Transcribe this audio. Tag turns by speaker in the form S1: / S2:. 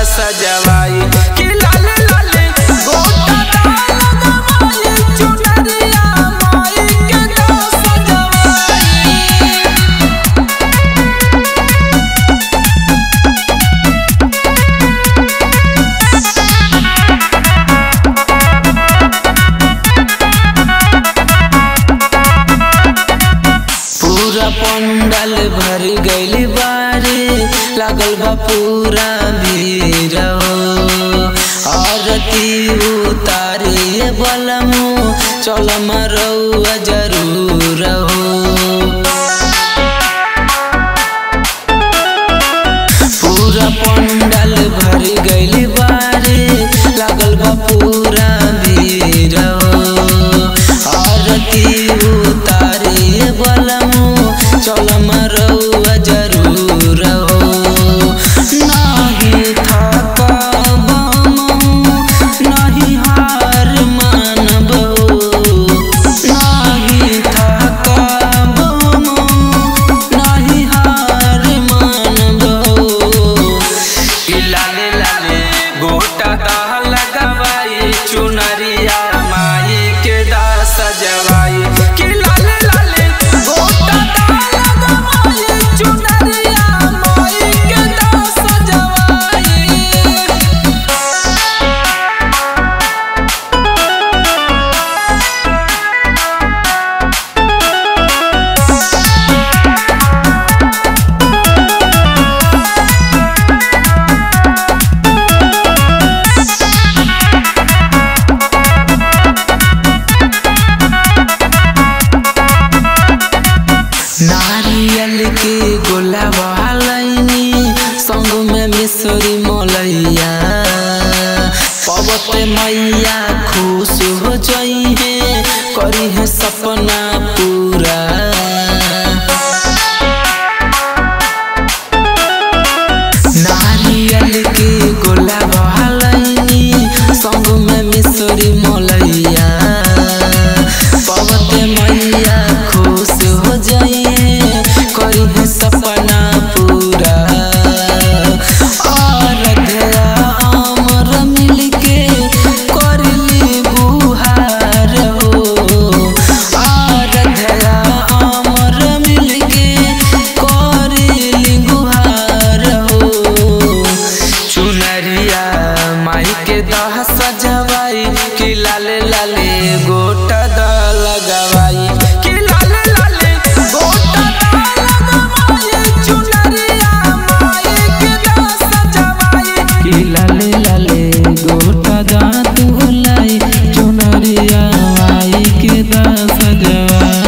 S1: सजवाई कि लाले लाले गोटा दा लगवाई चुनरिया माई के दा सजवाई पूरा पंडल भर गइल बारे लागल बा पूरा भीड़ हो आरती उतारे बलमु चल मरौआ जरूर हो पूरा पंडल भर गइल बारे लागल बा पूरा भीड़ हो आरती उतारे बलमु चल मरौआ जरूर हो नाही थकब नाही हार मानब नाही थकब नाही हार मानब कि लाले लाले गोटा दाह लगवाई चुनरिया माई के दा सजवाई कि लाले लाले गोटा दाह लगवाई चुनरिया माई के दा सजवाई नारियल के गोला वालैनी संग में मिसरी मलैया पवत मैया खुश हो जई है करी है सपना पूरा नारियल के गोला वालैनी संग में मिसरी मलैया पवत मैया खुश हो जाइए करी है सपना पूरा आराध्या अमर मिलके करली बुहार हो आराध्या अमर मिलके करली गुहार हो चुनरिया माई के दह सजवाई कि लाले लाले गोटा द लगवाई कि लाले लाले गोटा द लगवाई चुनरिया माई के दह सजवाई
S2: कि लाले लाले गोटा दांत लाई चुनरिया माई के दास जवा